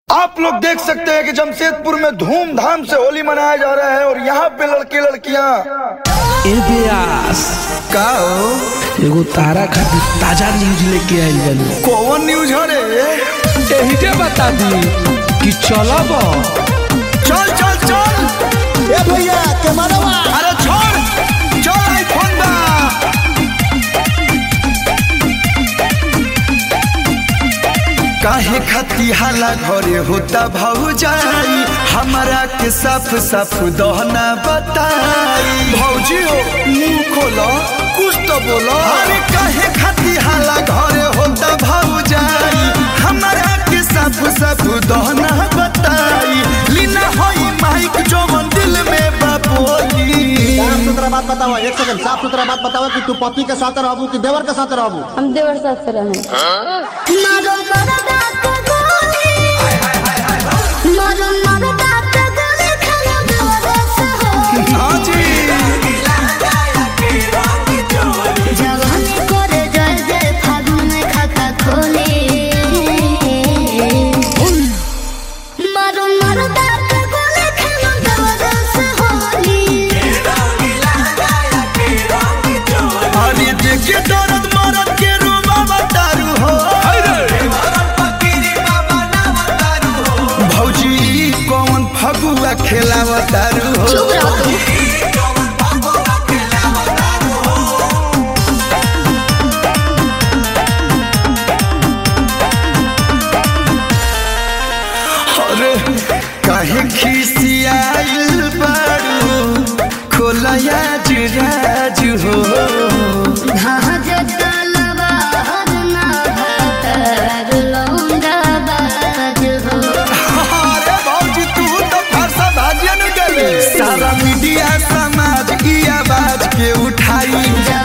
आप लोग देख सकते हैं कि जमशेदपुर में धूमधाम से होली मनाया जा रहा है और यहाँ पे लड़के लड़कियाँ ए ब्यास का हो? एगो तारा खातिर ताजा न्यूज लेके आइल बानी कौन न्यूज हो रे एही के बता दी कि चलब चल चल चल ए भैया कैमरावा अरे छोड़ चल आईफोन बा काहे खती हाला घरे होता भौजाई हमारा के साफ साफ दहना बताई भौजी हो मुंह खोलो कुछ तो बोलो अरे काहे खती हाला घरे होता भौजाई हमारा के साफ साफ दहना बताई लीना होई माइक जो मन दिल में बापोली साफ सुथरा बात बतावा एक सेकंड साफ सुथरा बात बतावा कि तू पति के साथ रहबू कि देवर के साथ रहबू हम देवर साथ से रहे हाँ जी अरे देखिए दर्द मरद के रूबा बतारू हो भौजी कौन फगुआ खेलावतारू हो अरे काहे खिसियाइल बारू खोलया जुराज हो अरे भौजी तू तो फरसा भाजिया न गले सारा मीडिया समाज की आवाज के उठाई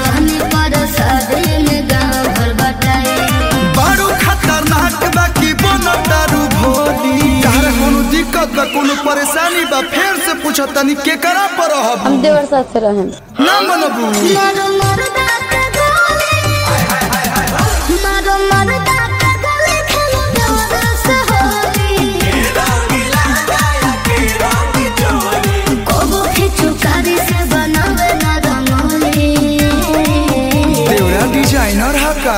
बड़ू खतरनाक बा की बोनो दारू भोली तारा कोनो दिक्कत बा कोनो परेशानी बा फेर से पूछो तनी के करा पर रहब हम देवर साथ से रहे ना मनबू देवरा डिजाइनर हा का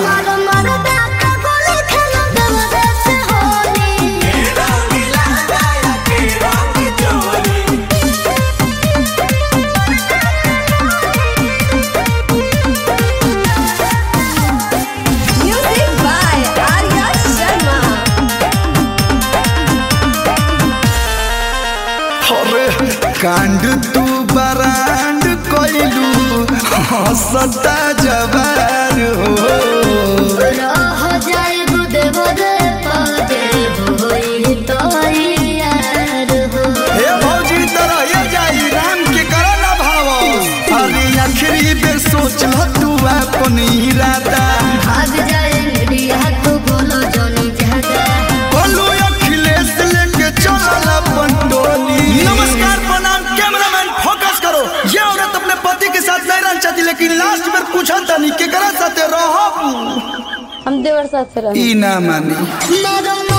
म्यूजिक बाय आर्या शर्मा अरे कांड तू बरांड कोइलू हंसता जवार हो हे भौजी तरह ये जाई राम के करो ना भाव अरे आखिरी बेर सोच ल तू अपन इरादा बोलो अखिलेश लेके चलल अपन टोली नमस्कार प्रणाम कैमरामैन फोकस करो ये औरत अपने पति के साथ नहीं रहना चाहती लेकिन लास्ट में पूछा तनी केकरा साथे रहब हम देवर साथ से रहे ई ना मानी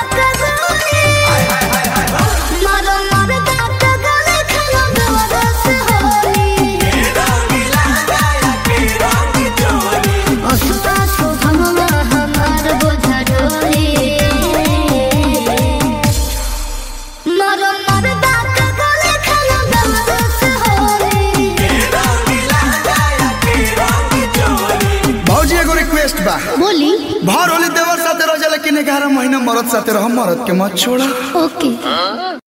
भौजी एगो रिक्वेस्ट बा बोली भर होली देवर साथे रह जा लेकिन ग्यारह महीना मरद साथे रह मरद के मत छोड़ा ओके